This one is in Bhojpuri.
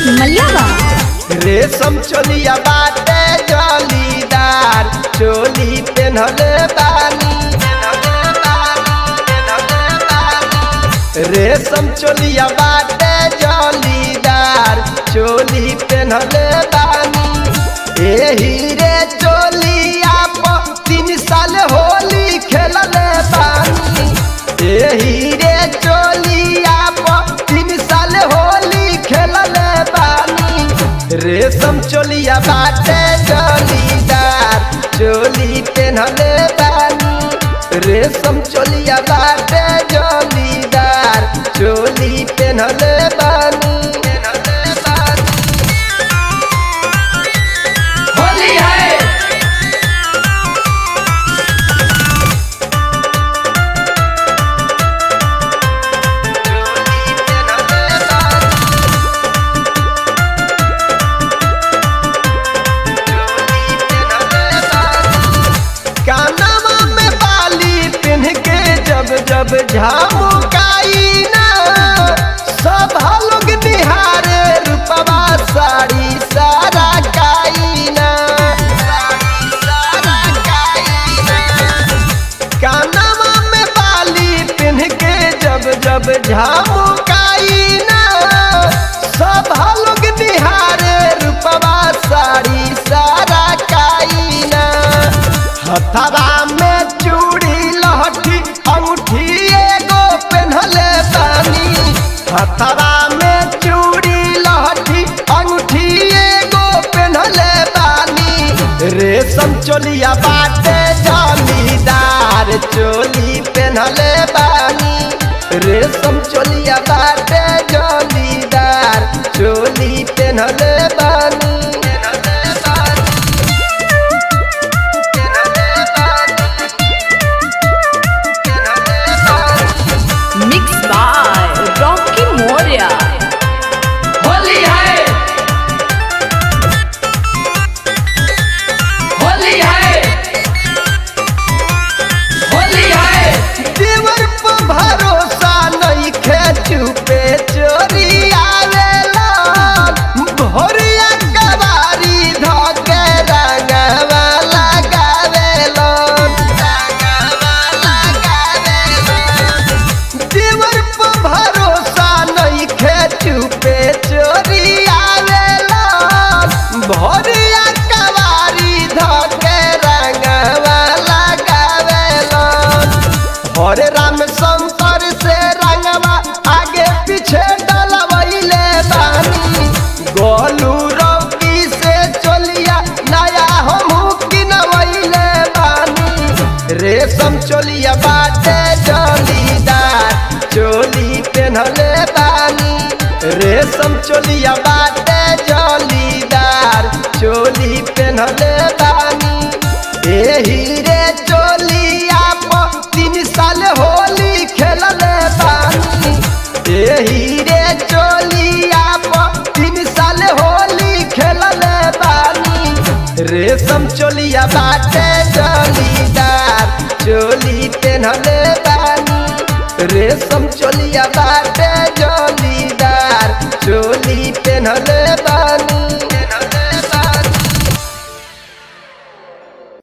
मलियावा रेशम चोलिया बाटे जलीदार चोली पेन्हले बानी रेशम चोलिया बाटे जलीदार चोली पेन्हले बानी एही रे चोलिया पर तीन साल होली खेलले बानी एही रे चोलिया पर तीन साल होली खेलले बानी रेशम चोलिया बाटे जलीदार चोली पेन्हले बानी रेशम चोलिया बाटे जलीदार चोली पेन्हले बानी पेन्हले बानी होली है कानवा में बाली पिन्ह के जब जब झामुकाई ना सब लोग निहारे रूपवा साड़ी सारा काई ना कानवा में बाली पिन्ह के जब जब झामुकाई ना सब लोग निहारे रूपवा साड़ी सारा काई ना हथवा में चूड़ी लहठी अंगूठी एगो पेन्हले बानी हथवा में चूड़ी लहठी अंगूठी एगो पेन्हले बानी रेशम चोलिया बाटे जमीदार चोली पेन्हले बानी रेशम चोलिया बाटे जमीदार चोली पेन्हले बानी पेन्हले बानी मिक्स बाय रॉकी मोरिया होली है होली है होली है देवर पर भरोसा नहीं खे चुपे चोरी आवेला भोरिया कबारी धके रंगवा लगावेला देवर पर भरोसा नहीं खे चुपे चोरी आवेला भोरिया कबारी धके रंगवा लगावेला हरे राम शंकर से रंगवा आगे पीछे डलवैले बानी गोलू रौकी से चोलिया नया हमू किनवैले बानी रेशम चोलिया बाटे जलीदार चोली पेन्हले बानी रेशम चोलिया बाटे जलीदार चोली पेन्हले बानी एही रे चोलिया पर तीन साल होली खेलले बानी एही रे चोलिया पर तीन साल होली खेलले बानी रेशम चोलिया बाटे जलीदार चोली पेन्हले बानी रेशम चोलिया बाटे जलीदार चोली पेन्हले बानी